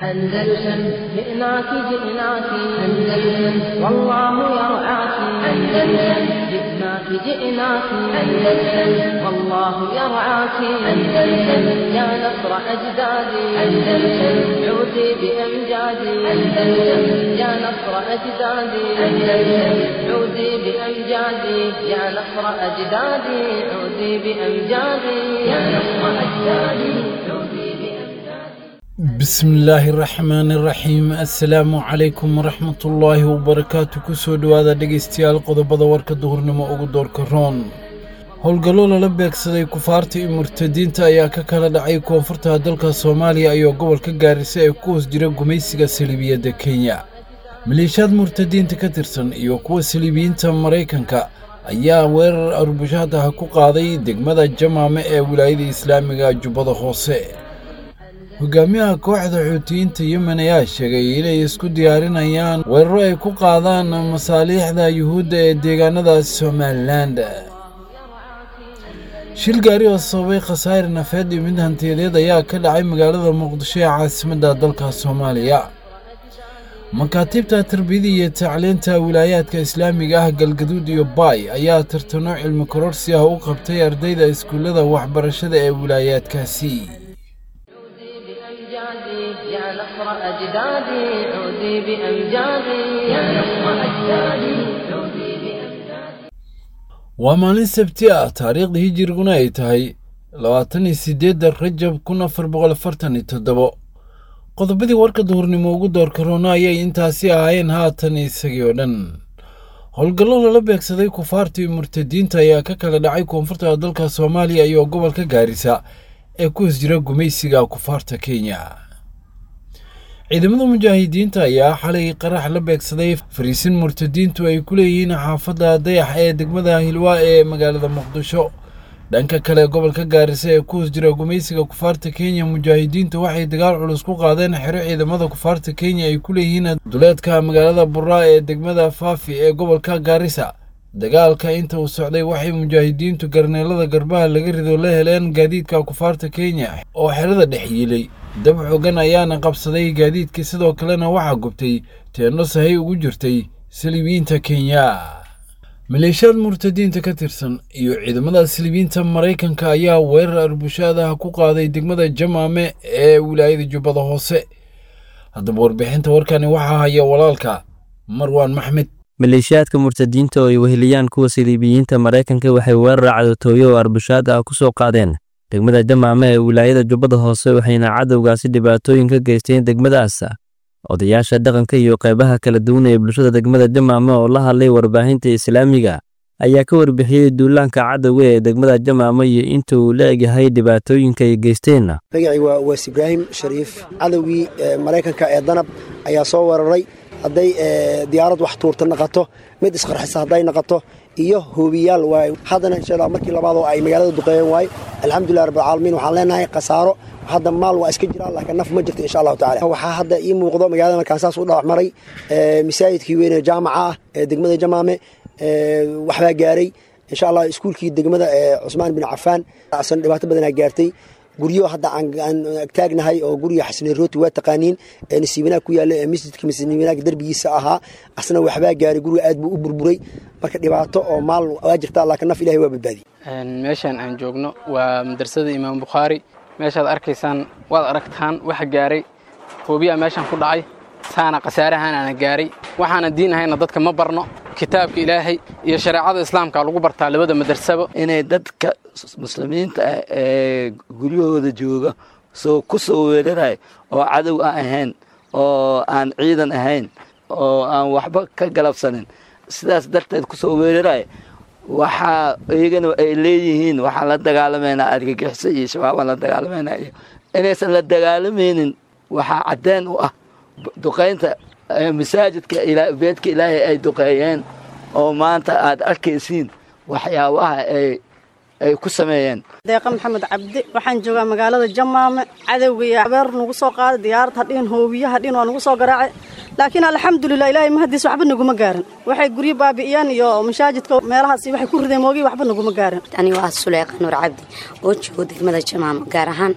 أندلسن جئناك جئناك أندلسن والله يرعاك أندلسن جئناك جئناك أندلسن والله يرعاك أندلسن يا نصر أجدادي أندلسن عودي بأمجادي أندلسن يا نصر أجدادي أندلسن عودي بأمجادي يا نصر أجدادي عودي بأمجادي يا نصر أجدادي عودي بأمجادي bismillaahi raxmaani raxiim assalaamu calaykum waraxmatullaahi wabarakaatu kusoo dhowaada dhegaystayaal qodobada warka duhurnimo ugu doorka roon howlgallo lala beegsaday kufaarta iyo murtadiinta ayaa ka kala dhacay koonfurta dalka soomaaliya iyo gobolka gaarisa ee ku hoos jira gumaysiga saliibiyadda kenya maleeshiyaad murtadiinta ka tirsan iyo kuwa saliibiyiinta maraykanka ayaa weerar arbushaadaha ku qaaday degmada jamaame ee wilaayada islaamiga jubbada hoose hogaamiyaha kooxda xuutiyiinta yemen ayaa sheegay inay isku diyaarinayaan weeraro ay ku qaadaan masaaliixda yuhuudda ee deegaanadaas somalilan shil gaari oo sababay khasaare nafeed iyo mid hantiyadeed ayaa ka dhacay magaalada muqdisho ee caasimadda dalka soomaaliya makaatiibta tarbiyada iyo tacliinta wilaayaadka islaamiga ah galgaduud iyo baay ayaa tartano cilmi kororsi ah u qabtay ardayda iskuullada waxbarashada ee wilaayaadkaasi بأمجادي يا نصر أجدادي عودي بأمجادي يا نصر أجدادي عودي بأمجادي waa maalin sabti ah taariikhda hijiriguna ay tahay labaatan iyo siddeedda rajab kun afar boqol afartan iyo toddobo qodobadii warka duhurnimo ugu doorka roona ayay intaasi ahaayeen haatan isagii oo dhan howlgallo lala beegsaday kufaarta iyo murtadiinta ayaa ka kala dhacay koonfurta dalka soomaaliya iyo gobolka gaarisa ee ku hoos jira gumaysiga kufaarta kenya ciidamada mujaahidiinta ayaa xalay qarax la beegsaday fariisin murtadiintu ay ku leeyihiin xaafadda dayax ee degmada hilwaa ee magaalada muqdisho dhanka kale gobolka gaarisa ee ku hoos jira gumaysiga kufaarta kenya mujaahidiintu waxay dagaal culus ku qaadeen xero ciidamada kufaarta kenya ay ku leeyihiin duleedka magaalada buraa ee degmada faafi ee gobolka gaarisa dagaalka inta uu socday waxay mujaahidiintu garneelada garbaha laga rido la heleen gaadiidka kufaarta kenya oo xerada dhex yiilay dab xogan ayaana qabsaday gaadiidkii sidoo kalena waxaa gubtay teenno sahay ugu jirtay saliibiyiinta kenya maleeshiyaad murtadiinta ka tirsan iyo ciidamada saliibiyiinta maraykanka ayaa weerar arbushaadaha ku qaaday degmada jamaame ee wilaayada jubbada hoose haddaba warbixinta warkani waxaa haya walaalka marwaan maxmed maleeshiyaadka murtadiinta oo ay weheliyaan kuwa saliibiyiinta maraykanka waxay weerar cadowtooyo oo arbushaad ah ku soo qaadeen degmada jamaame ee wilaayada jubbada hoose waxayna cadowgaasi dhibaatooyin ka geysteen degmadaas odayaasha dhaqanka iyo qaybaha kala duwan ee bulshada degmada jamaame oo la hadlay warbaahinta islaamiga ayaa ka warbixiyey duulaanka cadowga ee degmada jamaame iyo inta uu la egyahay dhibaatooyinka ay geysteen magacii waa waas ibraahim shariif cadowgii maraykanka ee danab ayaa soo weeraray hadday diyaarad wax tuurta naqato mid isqarxisa hadday naqato iyo hoobiyaal waay haddana insha allah markii labaadoo ay magaalada duqeeyeen waaye alxamdulilah rabbilcaalamiin waxaan leenahay khasaaro hadda maal waa iska jiraan laakiin naf ma jirto insha allahu tacala waxaa hadda ii muuqdo magaalada markaan saas u dhalac maray masaajidkii weyne jaamaca ah ee degmada jamaame waxbaa gaaray insha allah iskuulkii degmada cusmaan bin cafaan asna dhibaato badanaa gaartay guryo hadda aan agtaagnahay oo guriga xasne rooti waa taqaaniin ee nasiibanaag ku yaalla ee masjidka nasiibanaag derbigiisa ahaa asna waxbaa gaaray guriga aad buu u burburay marka dhibaato oo maal waa jirtaa laakiin naf ilahay waa badbaadiyey meeshaan aan joogno waa madrasada imaam bukhaari meeshaad arkaysaan waad aragtaan waxa gaaray hoobiyaa meeshaan ku dhacay saana khasaarahaan aana gaaray waxaana diin ahayna dadka ma barno kitaabka ilaahay iyo shareecada islaamka lagu bartaa labada madrasaba inay dadka muslimiinta ah ee guryahooda jooga soo ku soo weeraray oo cadow aan ahayn oo aan ciidan ahayn oo aan waxba ka galabsanin sidaas darteed ku soo weeraray waxaa iyagana ay leeyihiin waxaan la dagaalamaynaa argagixiso iyo shabaabaan la dagaalamaynaa iyo inaysan la dagaalamaynin waxaa caddeen u ah duqaynta masaajidka beedka ilaahay ay duqeeyeen oo maanta aad arkaysiin waxyaabaha ay ay ku sameeyeen deeqa maxamed cabdi waxaan joogaa magaalada jamaame cadowga iyo habeer nagu soo qaaday diyaarad hadhiin hoobiye hadhiin waa nagu soo garaacay laakiin alxamdulilah ilaahay mahadiis waxba naguma gaarin waxay guryo baabi'iyeen iyo mashaajidka meelahaas waxay ku rideen moogiy waxba naguma gaarin ani waa suleyqa nuur cabdi oo joogo degmada jamaama gaar ahaan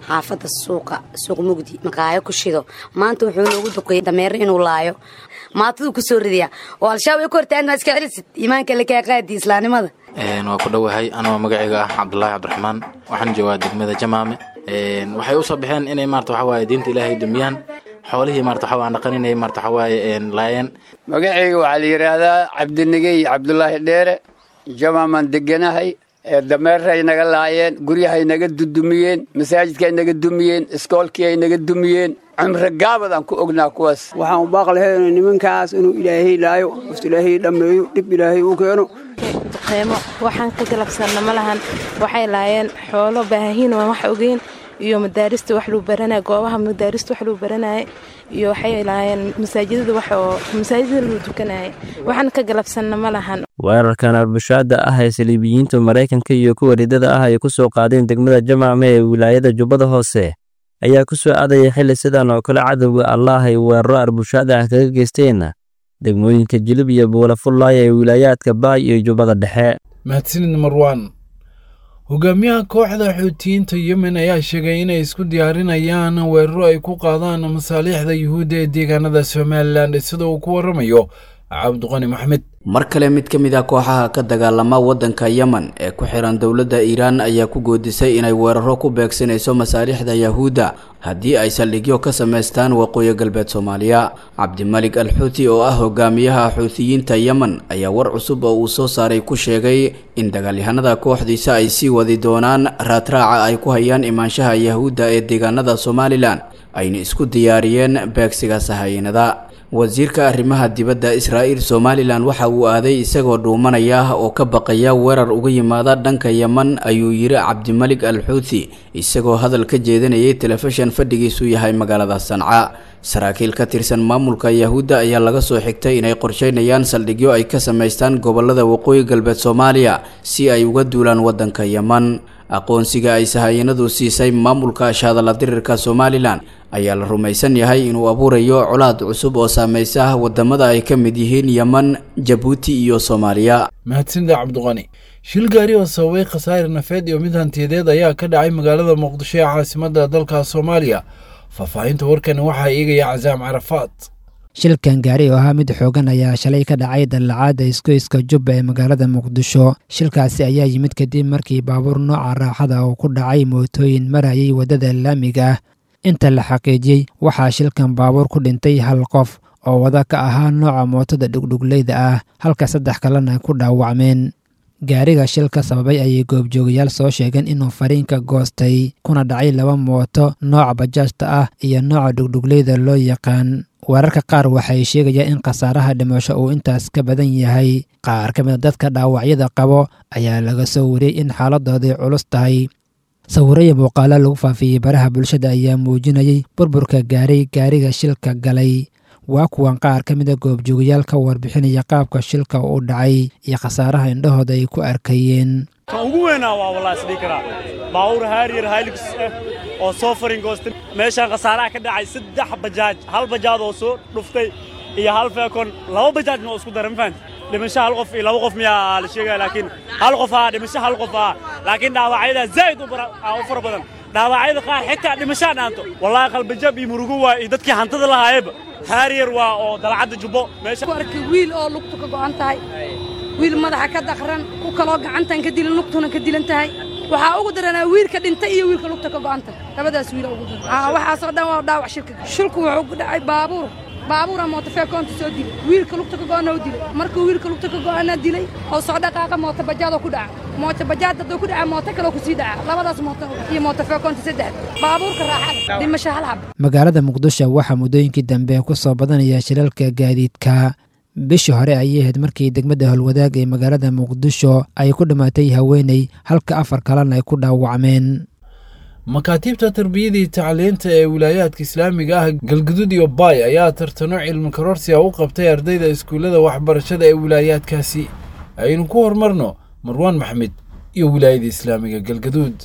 xaafadda suuqa suuq mugdi maqaayo ku shido maanta wuxuu noogu duqeeyey dameero inuu laayo maataduu ku soo ridayaa oo al-shabaab ay ku hortaan maa iska celisid iimaanka la kaa qaadi islaamnimada waa ku dhowahay anoo magacayga ah cabdulaahi cabdiraxmaan waxaan joogaa degmada jamaame waxay usoo baxeen inay maarata waxa waaye diinta ilaahay dumiyaan xoolihii maarata waxa waan dhaqan inay maarata waxa waaye laayeen magacayga waxaa la yidhaahdaa cabdinigey cabdulaahi dheere jamaamaan deganahay dameeray naga laayeen guryahay naga dudumiyeen masaajidkaay naga dumiyeen iskoolkii ay naga dumiyeen cumre gaabadaan ku ognaa kuwaas waxaan u baaq lahayn nimankaas inuu ilaahay laayo wafti ilaahay dhammeeyo dhib ilaahay u keeno duqeymo waxaan ka galabsanna ma lahan waxay laayeen xoolo baahiin waan wax ogeyn iyo madaarista wax lagu baranaya goobaha madaarista wax lagu baranaya iyo waxay laayeen masaajidada wax oo masaajidada lagu tukanaya waxaan ka galabsanna ma lahan weerarkan arbushaada ah ee saliibiyiinta maraykanka iyo kuwa ridada ah ay ku soo qaadeen degmada jamaame ee wilaayada jubbada hoose ayaa ku soo aadaya xilli sidan oo kale cadowga allaah ay weeraro arbushaada ah kaga geysteen degmooyinka jilib iyo buulafullaaya ee wilaayaadka baay iyo jubbada dhexe mahadsanid marwaan hogaamiyaha kooxda xuutiyiinta yemen ayaa sheegay inay isku diyaarinayaan weeraro ay ku qaadaan masaaliixda yuhuudda ee deegaanada somalilan sida uu ku waramayo cabdiqani maxmed mar kale mid ka mid ah kooxaha ka dagaalama waddanka yemen ee ku xiran dowladda iiraan ayaa ku goodisay inay weeraro ku beegsanayso masaaliixda yahuudda haddii ay saldhigyo ka samaystaan waqooyi galbeed soomaaliya cabdimalik al xuuti oo ah hogaamiyaha xuutiyiinta yemen ayaa war cusub oo uu soo saaray ku sheegay in dagaalyahanada kooxdiisa ay sii wadi doonaan raadraaca ay ku hayaan imaanshaha yahuudda ee deegaanada somalilan ayna isku diyaariyeen beegsiga sahayanada wasiirka arrimaha dibadda israa'iil somalilan waxa uu aaday isagoo dhuumanaya oo ka baqaya weerar uga yimaada dhanka yeman ayuu yiri cabdimalik al xuuthi isagoo hadal ka jeedinayay telefishan fadhigiisu yahay magaalada sanca saraakiil ka tirsan maamulka yahuudda ayaa laga soo xigtay inay qorsheynayaan saldhigyo ay ka samaystaan gobolada waqooyi galbeed soomaaliya si ay uga duulaan waddanka yeman aqoonsiga ay sahayanadu siisay maamulka shaadala dirirka somalilan ayaa la rumaysan yahay inuu abuurayo colaad cusub oo saameysa wadamada ay ka mid yihiin yeman jabuuti iyo soomaaliya mahadsanida cabdiqani shil gaari oo sababay khasaare nafeed iyo mid hantiyadeed ayaa ka dhacay magaalada muqdisho ee caasimadda dalka soomaaliya faahfaahinta warkani waxaa eegaya casaam carafaad shilkan gaari oo ahaa mid xoogan ayaa shalay ka dhacay dallacaadda isgoyska jubba ee magaalada muqdisho shilkaasi ayaa yimid kadib markii baabuur nooca raaxada uu ku dhacay mootooyin marayay waddada laamiga ah inta la xaqiijiyey waxaa shilkan baabuur ku dhintay hal qof oo wada ka ahaa nooca mootada dhugdhugleyda ah halka saddex kalena ku dhaawacmeen gaariga shilka sababay ayay goobjoogayaal soo sheegeen inuu fariinka goostay kuna dhacay laba mooto nooca bajaajta ah iyo nooca dhugdhugleyda loo yaqaan wararka qaar waxay sheegayaan in khasaaraha dhimasho uu intaas ka badan yahay qaar ka mid a dadka dhaawacyada qabo ayaa laga soo wariyey in xaaladooday culus tahay sawiraya muuqaalo lagu faafiyey baraha bulshada ayaa muujinayay burburka gaaray gaariga shilka galay waa kuwan qaar ka mid a goobjoogayaal ka warbixinaya qaabka shilka u dhacay iyo khasaaraha indhahooda ay ku arkayeen kan ugu weynaa waa walaa isdhihi karaa baabuur haariyar haylix ah oo soo faringoostay meeshaan khasaaraha ka dhacay saddex bajaaj hal bajaad oo soo dhuftay iyo hal feekon laba bajaajna oo isku dara ma fahanti dhimasho hal qof iyo laba qof miyaa la sheegaya laakiin hal qof ah dhimasho hal qof ah laakiin dhaawacyada zaa'id u fara badan dhaawacyada qaar xitaa dhimashaa dhaanto wallaahi qalbajab iyo murugo waa iyo dadkii hantada lahaayeba haariyar waa oo dalcadda jubbo meesha arkay wiil oo lugtu ka go'an tahay wiil madaxa ka daqran ku kaloo gacantan ka dilan lugtuna ka dilan tahay waxaa ugu daranaa wiilka dhintay iyo wiilka lugta ka go'an tahay labadaas wiil ugu daran waxaasoo dhan waa dhaawac shilka shilku wuxuu ku dhacay baabuur baabuura mootofeekoonta soo dilay wiilka lugta ka go'ana u dilay markuu wiilka lugta ka go'ana dilay oo soo dhaqaaqa mooto bajaadoo ku dhaca mooto bajaad hadduu ku dhaca mooto kaloo kusii dhaca labadaas mooto iyo mootofeekoonta saddex baabuurka raaxada dhimasho hal hab magaalada muqdisho waxaa muddooyinkii dambe ku soo badanaya shilalka gaadiidka bishii hore ayay ahayd markii degmada howlwadaag ee magaalada muqdisho ay ku dhammaatay haweeney halka afar kalena ay ku dhaawacmeen makaatiibta tarbiyadii tacliinta ee wilaayaadka islaamiga ah galgudud iyo baay ayaa tartano cilmi karoorsiga u qabtay ardayda iskuullada waxbarashada ee wilaayaadkaasi aynu ku horumarno marwaan maxmed iyo wilaayada islaamiga galgaduud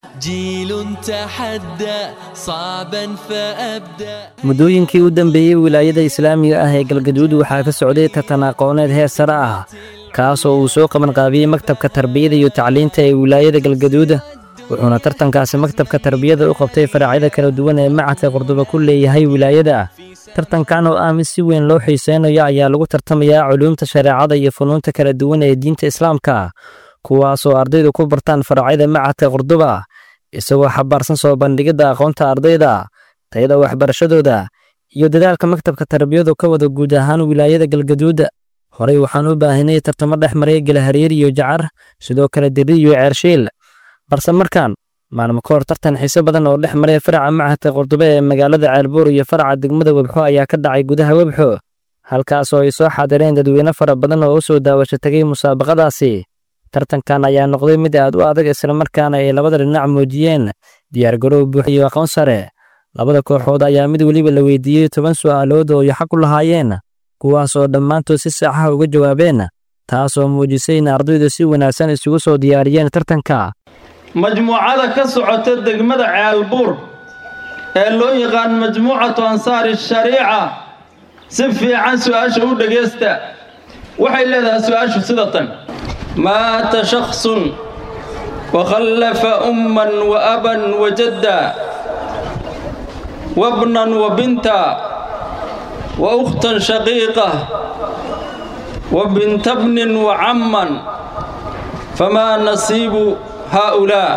muddooyinkii u dambeeyey wilaayada islaamiga ah ee galgaduud waxaa ka socday tartan aqooneed heer sare ah kaasoo uu soo qabanqaabiyey maktabka tarbiyada iyo tacliinta ee wilaayada galgaduud wuxuuna tartankaasi maktabka tarbiyada u qabtay faracyada kala duwan ee macadka qurduba ku leeyahay wilaayada tartankan oo ah mid si weyn loo xiiseynayo ayaa lagu tartamayaa culuumta shareecada iyo funuunta kala duwan ee diinta islaamka kuwaasoo ardaydu ku bartaan faracyada macadka qurduba isagoo xabaarsan soo bandhigidda aqoonta ardayda tayada waxbarashadooda iyo dadaalka maktabka tarbiyadu ka wada guud ahaan wilaayada galgaduud horey waxaan u baahinay tartamo dhex maray galahariir iyo jacar sidoo kale diri iyo ceershiil balse markaan maalmo ka hor tartan xiise badan oo dhex maray faraca macadka qurdube ee magaalada ceelbuur iyo faraca degmada webxo ayaa ka dhacay gudaha webxo halkaas oo ay soo xaadireen dadweyne fara badan oo u soo daawasho tegay musaabaqadaasi tartankan ayaa noqday mid aad u adag islamarkaana ay labada dhinac muujiyeen diyaargarow buux iyo aqoon sare labada kooxood ayaa mid weliba la weydiiyey toban su'aalood oo ay xaq u lahaayeen kuwaas oo dhammaantood si saxaha uga jawaabeen taasoo muujisay in ardaydu si wanaagsan isugu soo diyaariyeen tartanka majmuucada ka socota degmada ceelbuur ee loo yaqaan majmuucatu ansaari shariica si fiican su'aasha u dhegaysta waxay leedahay su'aashu sida tan maata shakhsun wakhallafa umman wa aban wa jadda wabnan wa binta wa ukhtan shaqiiqa wa binta bnin wa camman famaa nasiibu haa'ulaa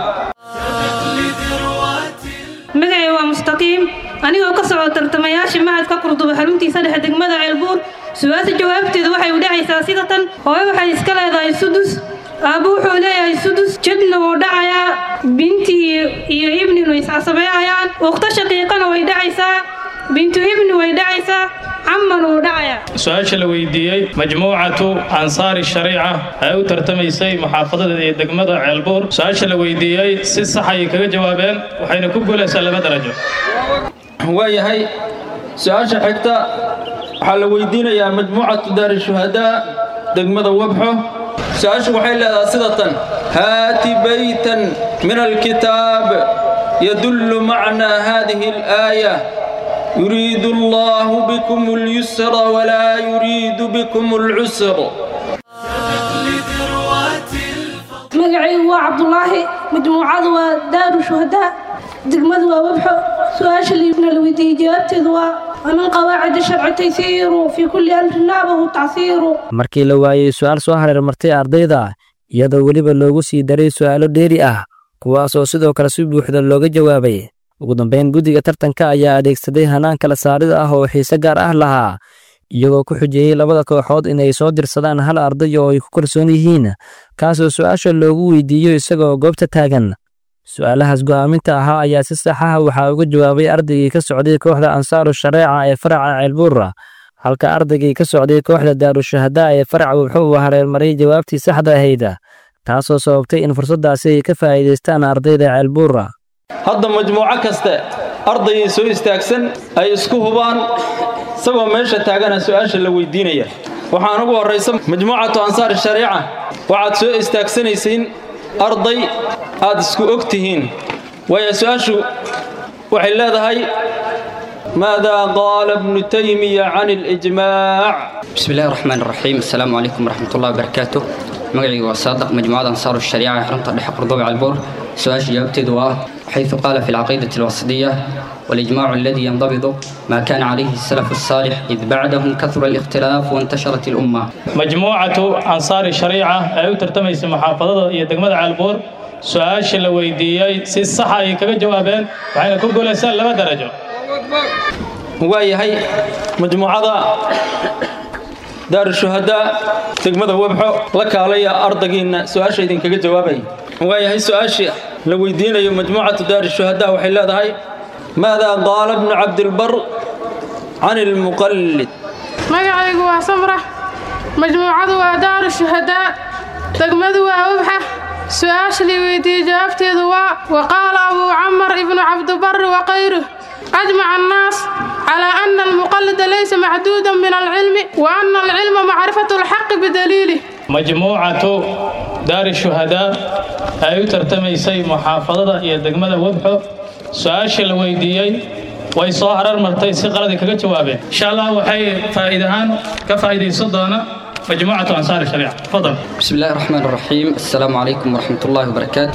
magacay waa mustaqiim anigoo ka socda tartamayaasha macadka qurduba xaruntiisa dhexe degmada ceelbuur su-aasha jawaabteedu waxay u dhacaysaa sida tan hooyo waxay iska leedahay sudus aabbo wuxuu leeyahay sudus jadna wuu dhacayaa binti iyo ibninu iscasabeeyayaan ukhto shaqiiqana way dhacaysaa bintu ibni way dhacaysaa camman wuu dhacayaa su-aasha la weydiiyey majmuucatu ansaari shariica ay u tartamaysay muxaafadada iyo degmada ceelbuur su-aasha la weydiiyey si sax ayay kaga jawaabeen waxayna ku guulaysaa laba darajo waayahay su-aasha xigta waxaa la weydiinayaa majmuucatu daari shuhadaa degmada webxo su-aashu waxay leedahay sida tan haati baytan min alkitaab yadullu macnaa haadihi alaaya يريد الله بكم اليسر ولا يريد بكم العسر magacaygu waa cabdulaahi majmuucadu waa daaru shuhadaa degmadu waa webxo su-aasha liibna la weydiiyey jawaabteedu waa ومن قواعد الشرع تيسير في كل أمر نابه تعسير markii la waayey su-aal soo hareermartay ardayda iyadoo weliba loogu sii daray su'aalo dheeri ah kuwaas oo sidoo kale si buuxda looga jawaabay ugu dambayn guddiga tartanka ayaa adeegsaday hanaan kala saarid ah oo xiise gaar ah lahaa iyagoo ku xujeeyey labada kooxood inay soo dirsadaan hal arday oo ay ku kalsoon yihiin kaasoo su'aasha loogu weydiiyo isagoo goobta taagan su'aalahaas go'aaminta ahaa ayaa si sax ah waxaa uga jawaabay ardaygii ka socday kooxda ansaaru shareeca ee faraca ceelbuura halka ardaygii ka socday kooxda daarushahadaa ee faraca wuxuu hareermaray jawaabtii saxda ahayd taasoo sababtay in fursaddaasi ay ka faa'iidaystaan ardayda ceelbuura hadda majmuuco kaste ardaygii soo istaagsan ay isku hubaan isagoo meesha taagana su'aasha la weydiinaya waxaan ugu horraysa majmuucatu ansaar shariica waxaad soo istaagsanaysiin arday aad isku og tihiin waayo su'aashu waxay leedahay maadaa qaala ibnu taymiya can اlijmaac بسم الله الرحمن الرحيم السلام عليكم ورحمة الله وبركاته مقعي وصادق مجموعة أنصار الشريعة حرمت الدحق قرضوب على البور سؤال جاوبتي دواء حيث قال في العقيدة الوسطية والإجماع الذي ينضبط ما كان عليه السلف الصالح إذ بعدهم كثر الاختلاف وانتشرت الأمة majmuucatu ansaari shariica ay u tartamaysa maxaafadada iyo degmada caalbuur su-aasha la weydiiyey si saxa ay kaga jawaabeen waxayna ku guulaysaan laba darajo waayahay majmuucada daarushuhadaa degmada webxo la kaalaya ardaygiinna su-aasha idinkaga jawaabaya waayahay su-aasha la weydiinayo majmuucatu daarushuhadaa waxay leedahay maadaa qaala ibnu cabdilbar can ilmuqallid magacaygu waa samra majmuucadu waa daaru shuhadaa degmadu waa wabxa su-aasha la weydiiyey jawaabteedu waa waqaala abuu camar ibnu cabdibari wakayruh أجمع الناس على أن المقلد ليس محدودا من العلم وأن العلم معرفة الحق بدليله majmuucatu daari shuhadaa ay u tartamaysay muxaafadada iyo degmada webxo su-aasha la weydiiyey way soo harar martay si qaladi kaga jawaabeen insha allah waxay faa'iid ahaan ka faa'iidaysan doona majmuucatu ansaari shariica fadal بسم الله الرحمن الرحيم السلام عليكم ورحمة الله وبركاته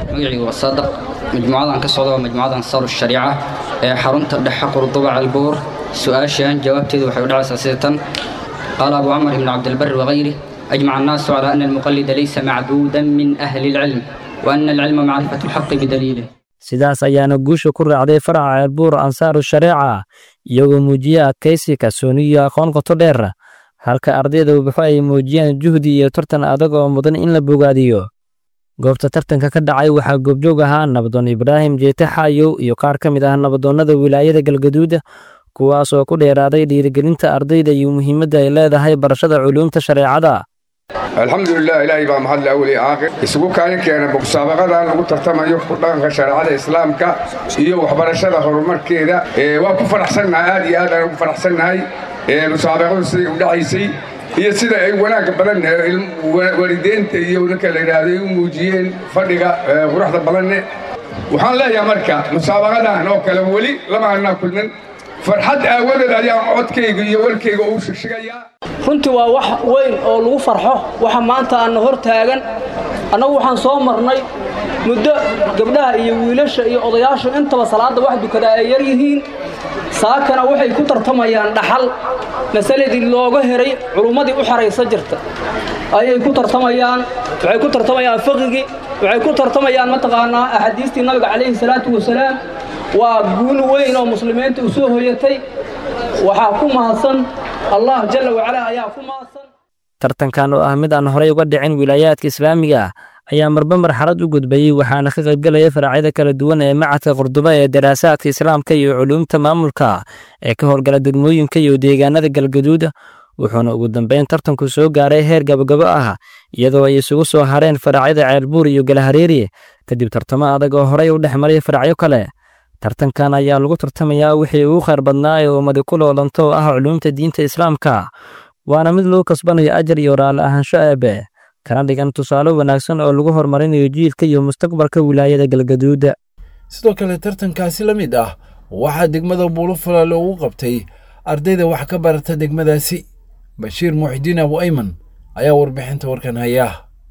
magacaygu waa saadaq majmuucadan ka socda waa majmuucada ansaaru shariica ee xarunta dhexe qurduba calbuur su-aashan jawaabteedu waxay u dhacaysaa sida tan qaala abu camar ibnu cabdilbari wakayri ajmaca annaasu calaa ana almuqallida laysa macbuudan min ahli ilcilm wa ana alcilma macrifatu alxaqi bidaliilih sidaas ayaana guusha ku raacday faraca ceelbuur ansaaru shareeca iyagoo muujiye adkaysi kalsooni iyo aqoon qoto dheer halka ardayda wabixo ay muujiyaan juhdi iyo tartan adag oo mudan in la bogaadiyo goobta tartanka ka dhacay waxaa goobjoog ahaa nabadoon ibraahim jeete xaayow iyo qaar ka mid ah nabadoonnada wilaayada galgaduud kuwaas oo ku dheeraaday dhiirigelinta ardayda iyo muhiimadda ay leedahay barashada culuumta shareecada alxamdulilah ilaahay baa mahadle awli aakhir isugu kaalin keena musaabaqadan lagu tartamayo ku dhaqanka shareecada islaamka iyo waxbarashada horumarkeeda waa ku faraxsannahay aad iyo aad aan ugu faraxsannahay musaabaqadu siday u dhacaysay iyo sida ay wanaagga badan waalideynta iyo ninka la yidhaahdo ay u muujiyeen fadhiga quruxda badanne waxaan leeyahay marka musaabaqadan oo kale weli lama annaa kulmin farxad aawadeed ayaan codkayga iyo warkayga uu shigshigayaa runtii waa wax weyn oo lagu farxo waxa maanta aanna hor taagan annagu waxaan soo marnay muddo gabdhaha iyo wiilasha iyo odayaashu intaba salaadda wax dukadaa ay yar yihiin saakana waxay ku tartamayaan dhaxal masaladii looga heray culummadii u xaraysa jirta ayay ku tartamayaan waxay ku tartamayaan fiqigii waxay ku tartamayaan mataqaanaa axaadiistii nabiga calayhi salaatu wasalaam waa guul weyn oo muslimiinta u soo hoyatay waxaa ku mahadsan allah jalla wacalaa ayaa ku mahadsan tartankan oo ah mid aan horey uga dhicin wilaayaadka islaamiga ah ayaa marba marxalad u gudbayey waxaana ka qaybgelaya faracyada kala duwan ee macadka qurduba ee daraasaadka islaamka iyo culuumta maamulka ee ka howlgala degmooyinka iyo deegaanada galgaduud wuxuuna ugu dambeyn tartanku soo gaaray heer gabagabo ah iyadoo ay isugu soo hareen faracyada ceelbuur iyo galahareeri kadib tartamo adag oo horey u dhex maray faracyo kale tartankan ayaa lagu tartamayaa wixii ugu khayr badnaa ee ummadi ku loolanto oo ah culuumta diinta islaamka waana mid lagu kasbanayo ajar iyo raalli ahaansho eebe kana dhigan tusaale wanaagsan oo lagu horumarinayo jiilka iyo mustaqbalka wilaayada galgaduuda sidoo kale tartankaasi la mid ah waxaa degmada buulufala loogu qabtay ardayda wax ka barata degmadaasi bashiir muuxidiin abu ayman ayaa warbixinta warkan haya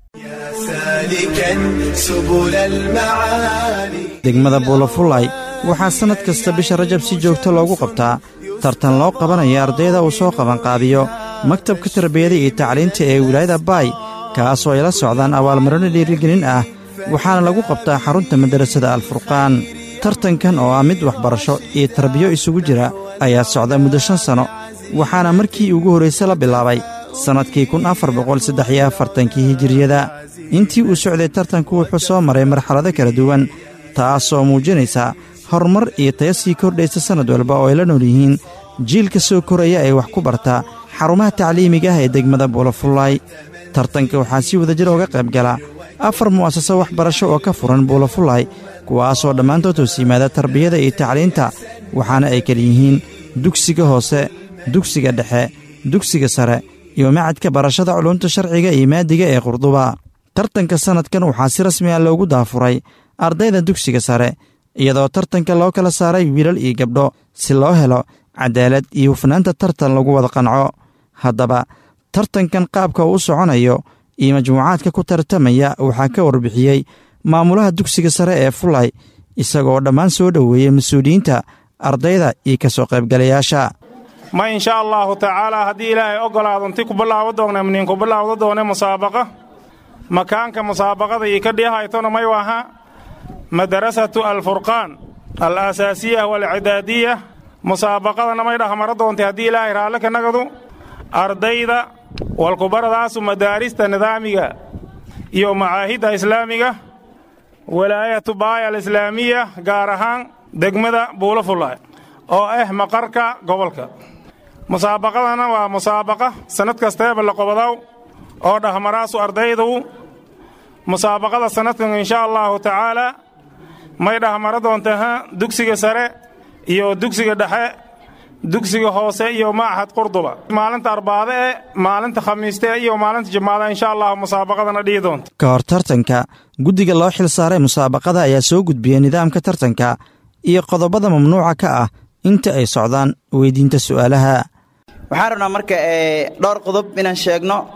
degmada buulafulay waxaa sannad kasta bisha rajab si joogto loogu qabtaa tartan loo qabanayo ardayda uu soo qabanqaabiyo maktabka tarbiyada iyo tacliinta ee wilaayada baay kaasoo ay la socdaan abaalmarino dhiirigelin ah waxaana lagu qabtaa xarunta madarasada alfurqaan tartankan oo ah mid waxbarasho iyo tarbiyo isugu jira ayaa socda muddo shan sanno waxaana markii ugu horrayse la bilaabay sannadkii kun afar boqol saddex iyo afartankii hijiriyada intii uu socday tartanku wuxuu soo maray marxalado kala duwan taasoo muujinaysa horumar iyo taya sii kordhaysa sannad walba oo ay la nool yihiin jiilka soo koraya ee wax ku barta xarumaha tacliimiga ah ee degmada buulafullaay tartanka waxaa si wadajir ooga qayb gala afar mu'asaso waxbarasho oo ka furan buulafullaay kuwaasoo dhammaantood hoos yimaada tarbiyada iyo tacliinta waxaana ay kala yihiin dugsiga hoose dugsiga dhexe dugsiga sare iyo macadka barashada culumta sharciga iyo maadiga ee qurduba tartanka sannadkan waxaa si rasmi ah loogu daafuray ardayda dugsiga sare iyadoo tartanka loo kala saaray wiilal iyo gabdho si loo helo cadaalad iyo hufnaanta tartan lagu wada qanco haddaba tartankan qaabka uu u soconayo iyo majmuucaadka ku tartamaya waxaa ka warbixiyey maamulaha dugsiga sare ee fulay isagoo dhammaan soo dhoweeyey mas-uuliyiinta ardayda iyo ka soo qaybgalayaasha ma insha allaahu tacaalaa haddii ilaahay oggolaado inti ku bilaabo doona mniin ku bilaawdo doone musaabaqa makaanka musaabaqada iyo ka dhihaytona may waha madarasatu alfurqaan al asaasiya walcidaadiya musaabaqadana may dhahmaro doontay haddii ilaahay raalle ka nagadu ardayda walkubaradaasu madaarista nidaamiga iyo macaahidda islaamiga walaayatu baaya alislaamiya gaar ahaan degmada buulafulay oo ah maqarka gobolka musaabaqadana waa musaabaqa sannad kasteeba la qobodow oo dhahmaraasu ardaydu musaabaqada sannadkan insha allaahu tacaalaa may dhahmaro doontaha dugsiga sare iyo dugsiga dhexe dugsiga hoose iyo machad qurduba maalinta arbaade e maalinta khamiiste iyo maalinta jimaada insha allahu musaabaqadana dhihi doonta ka hor tartanka guddiga loo xil saaray musaabaqada ayaa soo gudbiyey nidaamka tartanka iyo qodobada mamnuuca ka ah inta ay socdaan weydiinta su'aalaha waxaan rabnaa marka dhowr qodob inaan sheegno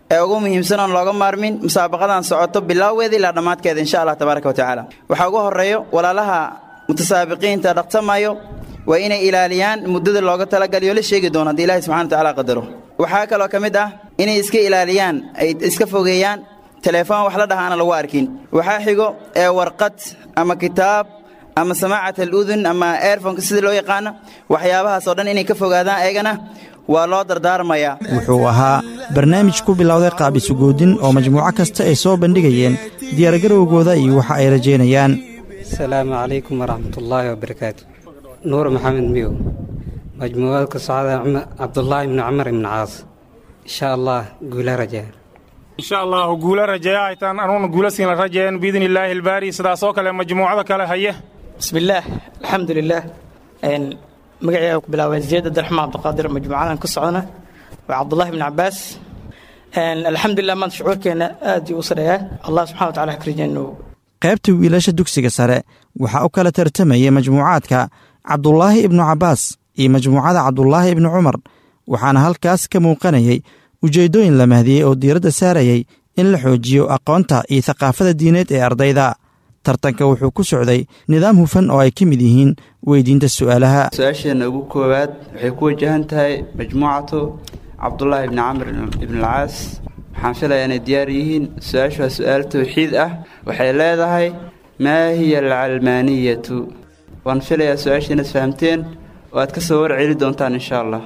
ee ugu muhiimsan oon looga maarmin musaabaqadan socoto bilowgeeda ilaa dhammaadkeeda insha allah tabaaraka watacaala waxaa ugu horreeyo walaalaha mutasaabiqiinta dhaqsamayo waa inay ilaaliyaan muddada looga talagaliyo la sheegi doono haddii ilaahi subxana watacaala qadaro waxaa kaloo ka mid ah inay iska ilaaliyaan ay iska fogeeyaan teleefon wax la dhahaana lagu arkin waxaa xigo ee warqad ama kitaab ama samaacat aludun ama airfonka sida loo yaqaano waxyaabahaas oo dhan inay ka fogaadaan eegana waa loo dardaarmayaa wuxuu ahaa barnaamij ku bilowday qaabisugoodin oo majmuuco kasta ay soo bandhigayeen diyaargarowgooda iyo waxa ay rajaynayaan asalaamu calaykum waraxmatullaahi wabarakaatu nuur maxamed miyow majmuucada ka socda cabdulaahi ibni cumar ibni caas insha allah guula rajaa insha allahu guula rajeeya haytaan anuuna guula siin la rajeeyan biidni illaahi ilbaari sidaasoo kale majmuucada kale haye bismillaah alxamdulilaah magacayga ku bilaabay ziyad abdiraxmaan cabdiqaadir majmuucadan ku socdana waa cabdullahi ibni cabaas alxamdulilah maanta shucuurkeena aad u sareeyaa allah subxana wataala ha karajeennu qaybta wiilasha dugsiga sare waxaa u kala tartamayay majmuucaadka cabdulaahi ibnu cabbaas iyo majmuucada cabdulaahi ibnu cumar waxaana halkaas ka muuqanayay ujeeddooyin la mahdiyey oo diiradda saarayay in la xoojiyo aqoonta iyo thaqaafada diineed ee ardayda tartanka wuxuu ku socday nidaam hufan oo ay ka mid yihiin weydiinta su'aalaha su-aasheenna ugu koowaad waxay ku wajahan tahay majmuucatu cabdulaahi ibni camr ibnalcaas waxaan filayaa inay diyaar yihiin su-aashu waa su-aal tawxiid ah waxay leedahay maa hiya alcalmaaniyatu waan filayaa su-aasha inaad fahamteen oo aad ka soo warceli doontaan insha allah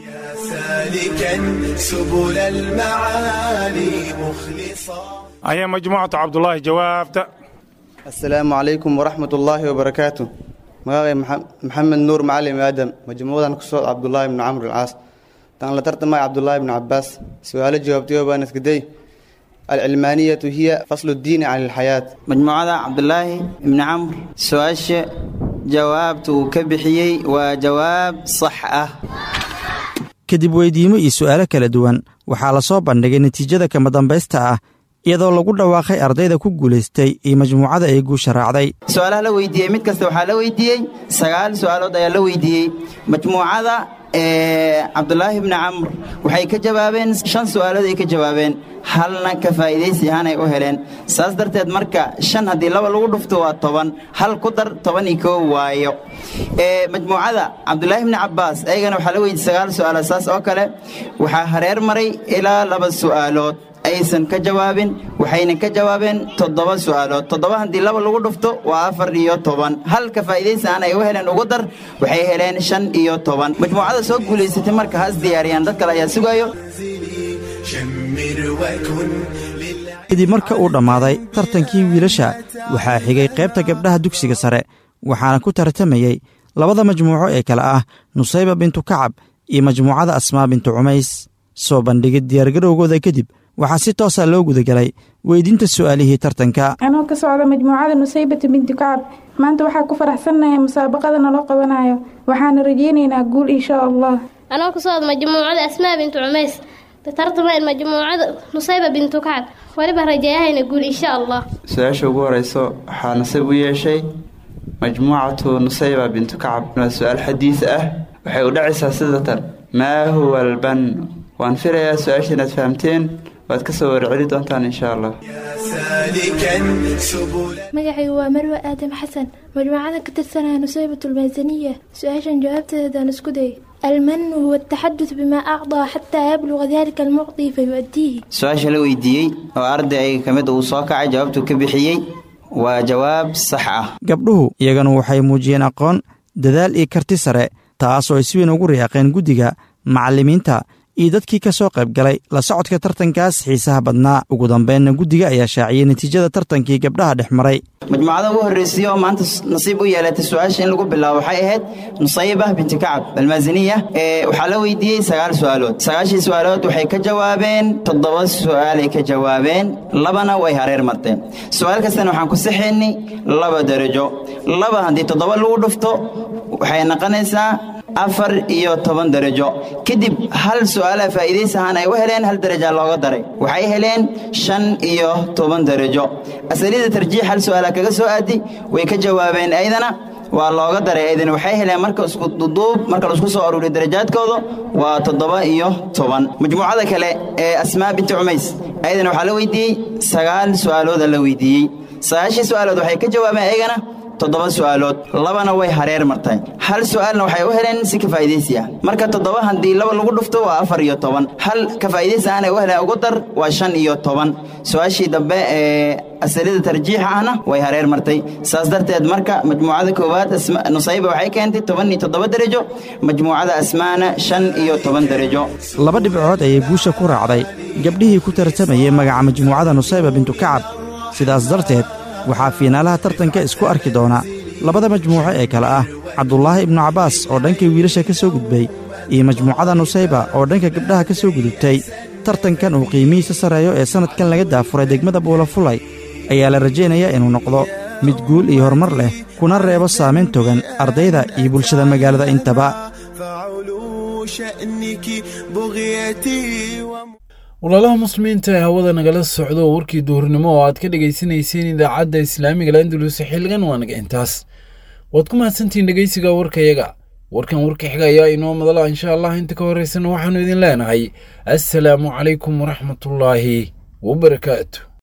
ayaa majmuucatu cabdulaahi jawaabta asalaamu calaykum waraxmat ullaahi wabarakaatu magacay maxamed nuur macalim aadam majmuucadan ku socod cabdulaahi ibni camr alcaas tan la tartamay cabdulaahi ibni cabaas su-aalo jawaabtayo baan iskaday alcilmaaniyatu hiya faslu ddiini cani alxayaat majmuucada cabdulaahi ibni camr su-aasha jawaabta uu ka bixiyey waa jawaab sax ah kadib weydiimo iyo su'aalo kala duwan waxaa la soo bandhigay natiijada kama dambaysta ah iyadoo lagu dhawaaqay ardayda ku guulaystay iyo majmuucada ay guusha raacday su-aalaha la weydiiyey mid kasta waxaa la weydiiyey sagaal su-aalood ayaa la weydiiyey majmuucada cabdulaahi ibni camr waxay ka jawaabeen shan su'aalood ay ka jawaabeen halna ka faa'iidaysi ahaan ay u heleen saas darteed marka shan haddii laba lagu dhufto waa toban hal ku dar toban iyo koo waayo majmuucada cabdulaahi ibni cabbaas ayagana waxaa la weydiiyey sagaal su'aalood saas oo kale waxaa hareer maray ilaa laba su'aalood aysan ka jawaabin waxayna ka jawaabeen toddoba su'aalood toddoba haddii laba lagu dhufto waa afar iyo toban halka faa'iidaysi aan ay u heleen ugu dar waxay heleen shan iyo toban majmuucada soo guulaysatay marka ha is diyaariyaan dad kale ayaa sugayo kadib marka uu dhammaaday tartankii wiilasha waxaa xigay qaybta gabdhaha dugsiga sare waxaana ku tartamayey labada majmuuco ee kale ah nusayba bintu kacab iyo majmuucada asmaa bintu cumays soo bandhigid diyaargarowgooda kadib waxaa si toosa loo gudagelay weydiinta su'aalihii tartanka anoo ka socda majmuucada nusaybata binti kacab maanta waxaa ku faraxsannahay musaabaqada naloo qabanayo waxaana rajaynaynaa guul inshaa allah anoo ka socda majmuucada asmaa bintu cumays tartamaan majmuucada nusayba bintu kacab weliba rajeeyahayna guul insha allah su-aasha ugu horeyso waxaa nasiib u yeeshay majmuucatu nusayba bintu kacab waa su-aal xadiis ah waxay u dhacaysaa sidatan maa huwa alban waan filayaa su-aasha inaad fahamteen waad ka soo warceli doontaan insha allah magacaygu waa marwe aadam xasan majmuucada ka tirsanaya nusaybat almaasaniya su-aashan jawaabteedaan isku day almanu huwa ataxadud bimaa acdaa xataa yabluga dalika almucdi fayu'diihi su-aasha la weydiiyey oo arday ayaga ka mid uu soo kacay jawaabtuu ka bixiyey waa jawaab sax ah gabdhuhu iyagana waxay muujiyeen aqoon dadaal iyo karti sare taas oo ay si weyn ugu riyaaqeen guddiga macallimiinta iyo dadkii ka soo qayb galay la socodka tartankaas xiisaha badnaa ugu dambeynna guddiga ayaa shaaciyey natiijada tartankii gabdhaha dhex maray majmuucada ugu horreysay oo maanta nasiib u yeelatay su-aasha in lagu bilaabo waxay ahayd nusayba binti kacab almaasiniya waxaa la weydiiyey sagaal su'aalood sagaashii su'aalood waxay ka jawaabeen toddoba su'aalay ka jawaabeen labana way hareer marteen su'aal kastana waxaan ku saxaynay laba darajo laba haddii toddoba lagu dhufto waxay noqonaysaa afar iyo toban darajo kadib hal su'aalaha faa'iidaysi ahaan ay u heleen hal daraja looga daray waxay heleen shan iyo toban darajo asalida tarjiix hal su'aala kaga soo aadi way ka jawaabeen aydana waa looga daray aydan waxay heleen marka isku duduub marka laisku soo aruuriyo darajaadkooda waa toddoba iyo toban majmuucada kale ee asmaa binti cumays ayadana waxaa la weydiiyey sagaal su'aalooda la weydiiyey sagaashii su'aalood waxay ka jawaabeen ayagana toddoba su'aalood labana way hareer martay hal su'aalna waxay u heleen si ka faa'idaysi ah marka toddoba haddii laba lagu dhufto waa afar iyo toban hal ka faa'idaysi aanay u heleen ugu dar waa shan iyo toban su'aashii dambe ee asalida tarjiixa ahna way hareer martay saas darteed marka majmuucada koowaad nusayba waxay keentay toban iyo toddoba derajo majmuucada asmaana shan iyo toban derajo laba dhibcood ayay guusha ku raacday gabdhihii ku tartamayey magaca majmuucada nusayba bintu kacab sidaas darteed waxaa fiinaalaha tartanka isku arki doona labada majmuuco ee kale ah cabdulaahi ibnu cabbaas oo dhanka wiilasha ka soo gudbay iyo majmuucada nusayba oo dhanka gabdhaha ka soo gudubtay tartankan uu qiimihiisa sarreeyo ee sannadkan laga daafuray degmada buulafulay ayaa la rajaynayaa inuu noqdo mid guul iyo horumar leh kuna reebo saamayn togan ardayda iyo bulshada magaalada intaba walaalaha muslimiinta ee hawada nagala socdo warkii duhurnimo oo aad ka dhegaysanayseen idaacadda islaamiga landulus xilligan waa naga intaas waad ku mahadsantihiin dhegaysiga warkayaga warkan warka xiga ayaa inoo madala insha allah inta ka horeysana waxaannu idin leenahay assalaamu calaykum waraxmatullaahi wabarakaatu